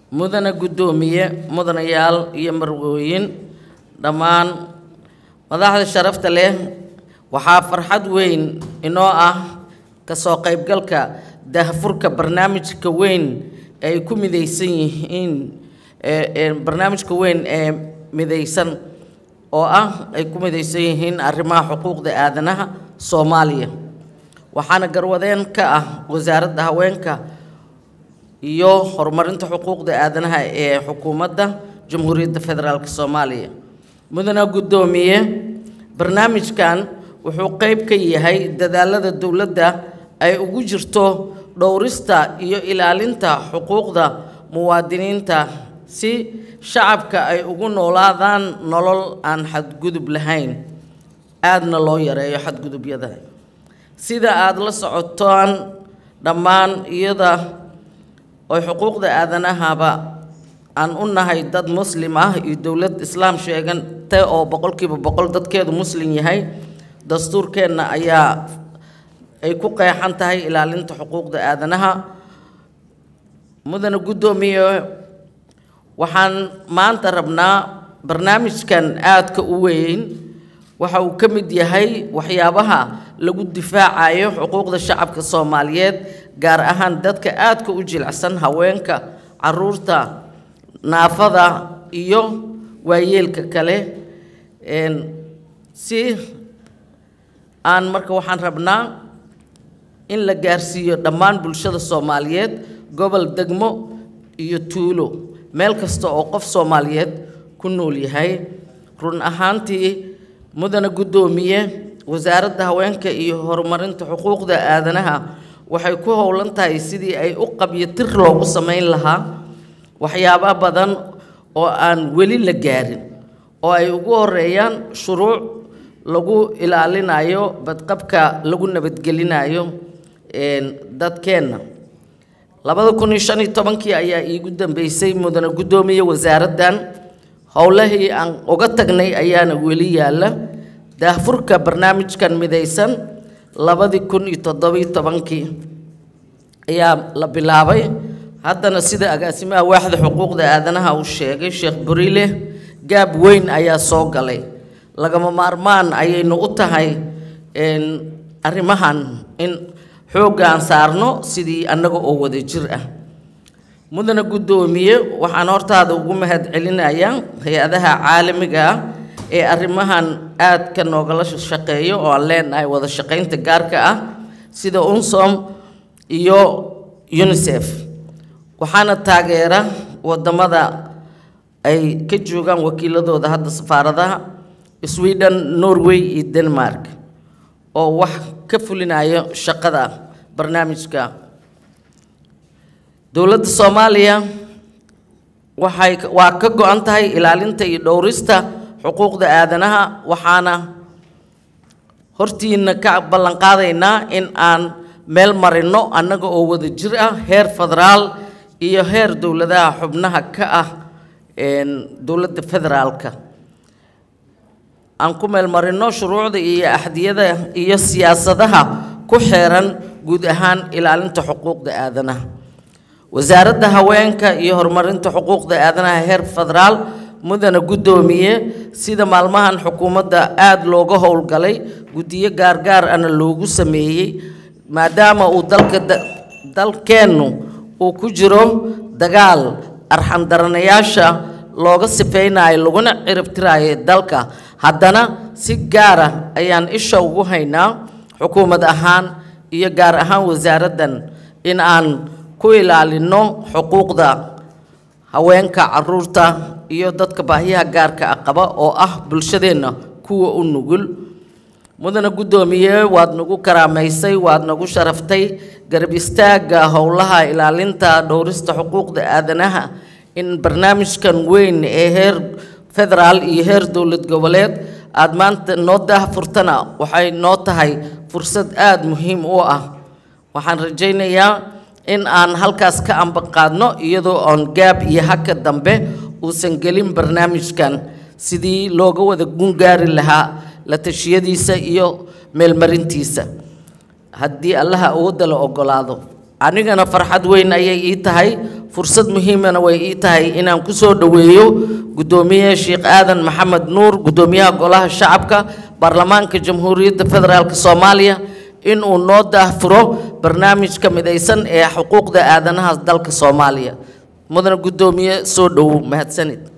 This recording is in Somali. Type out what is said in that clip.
mudana guddoomiye mudanayaal iyo marwooyin dhammaan madaxda sharafta leh waxaa farxad weyn inoo ah kasoo qaybgalka daahfurka barnaamijka weyn ay ku midaysan yihiin barnaamijka weyn ee midaysan oo ah ay ku midaysan yihiin arrimaha xuquuqda aadanaha soomaaliya waxaana garwadeen ka ah wasaaradda haweenka iyo horumarinta xuquuqda aadanaha ee xukuumadda jamhuuriyadda federaalk soomaaliya mudana guddoomiye barnaamijkan wuxuu qayb ka yahay dadaalada dowladda ay ugu jirto dhowrista iyo ilaalinta xuquuqda muwaadiniinta si shacabka ay ugu noolaadaan nolol aan xadgudub lahayn aadna loo yareeyo xadgudubyada sida aada la socotaan dhammaan iyada oy xuquuqda aadanahaba aan u nahay dad muslim ah iyo dowlad islaam sheegante oo boqolkiiba boqol dadkeedu muslim yahay dastuurkeenna ayaa ay ku qeexan tahay ilaalinta xuquuqda aadanaha mudana guddoomiye waxaan maanta rabnaa barnaamijkan aadka u weyn waxa uu ka mid yahay waxyaabaha lagu difaacayo xuquuqda shacabka soomaaliyeed gaar ahaan dadka aadka u jilicsan haweenka caruurta naafada iyo waayeelka kale si aan marka waxaan rabnaa in la gaarsiiyo dhammaan bulshada soomaaliyeed gobol degmo iyo tuulo meel kasta oo qof soomaaliyeed ku nool yahay run ahaantii mudana guddoomiye wasaaradda haweenka iyo horumarinta xuquuqda aadanaha waxay ku howlan tahay sidii ay u qabyo tir loogu samayn lahaa waxyaaba badan oo aan weli la gaarin oo ay ugu horeeyaan shuruuc lagu ilaalinayo badqabka lagu nabadgelinayo dadkeenna labada kun iyo shan iyo tobankii ayaa iigu dambeysay mudana guddoomiye wasaaraddan howlahii aan uga tagnay ayaana weli yaalla daahfurka barnaamijkan midaysan labadii kun iyo toddobiyo tobankii ayaa la bilaabay haddana sida agaasimaha waaxda xuquuqda aadanaha uu sheegay sheekh burile gaab weyn ayaa soo galay lagama maarmaan ayaynu u tahay arrimahan in xoogga aan saarno sidii annaga oo wada jir ah mudana guddoomiye waxaan hortaada ugu mahad celinayaa hay-adaha caalamiga ah ee arrimahan aadka noogala shaqeeyo oo aan leenahay wada shaqaynta gaarka ah sida unsom iyo unisef waxaana taageera wadamada ay ka joogaan wakiiladooda hadda safaaradaha sweden norway iyo denmark oo wax ka fulinayo shaqada barnaamijka dowladda soomaaliya waxay waa ka go-an tahay ilaalinta iyo dhowrista xuquuqda aadanaha waxaana hortiina ka ballanqaadaynaa in aan meel marino annaga oo wada jir ah heer federaal iyo heer dowladaha xubnaha ka ah dowladda federaalka aan ku meel marino shuruucda iyo axdiyada iyo siyaasadaha ku xeeran guud ahaan ilaalinta xuquuqda aadanaha wasaaradda haweenka iyo horumarinta xuquuqda aadanaha heer federaal mudana guddoomiye sida maalmahan xukuumadda aada looga howlgalay guddiyo gaargaar ana loogu sameeyey maadaama uu dalka dalkeennu uu ku jiro dagaal arxandaranayaasha looga sifeynayo laguna ciribtiraayo dalka haddana si gaara ayaan isha ugu haynaa xukuumad ahaan iyo gaar ahaan wasaaraddan in aan ku ilaalino xuquuqda haweenka caruurta iyo dadka baahiyaha gaarka ah qaba oo ah bulshadeenna kuwa u nugul mudana guddoomiye waad nagu karaamaysay waad nagu sharaftay garab istaagga howlaha ilaalinta dhowrista xuquuqda aadanaha in barnaamijkan weyn ee heer federaal iyo heer dowlad goboleed aada maanta noo daahfurtana waxay noo tahay fursad aada muhiim u ah waxaan rajaynayaa in aan halkaas ka ambaqaadno iyadoo oon gaab iyo haka dambe uusan gelin barnaamijkan sidii looga wada gungaari lahaa la tashiyadiisa iyo meelmarintiisa haddii allaha awoodda la ogolaado anigana farxad weyn ayay ii tahay fursad muhiimana way ii tahay inaan ku soo dhoweeyo guddoomiye sheekh aadan maxamed nuur guddoomiyaha golaha shacabka baarlamaanka jamhuuriyadda federaalk soomaaliya in uu noo daahfuro barnaamijka midaysan ee xuquuqda aadanaha dalka soomaaliya mudane guddoomiye soo dhowow mahadsanid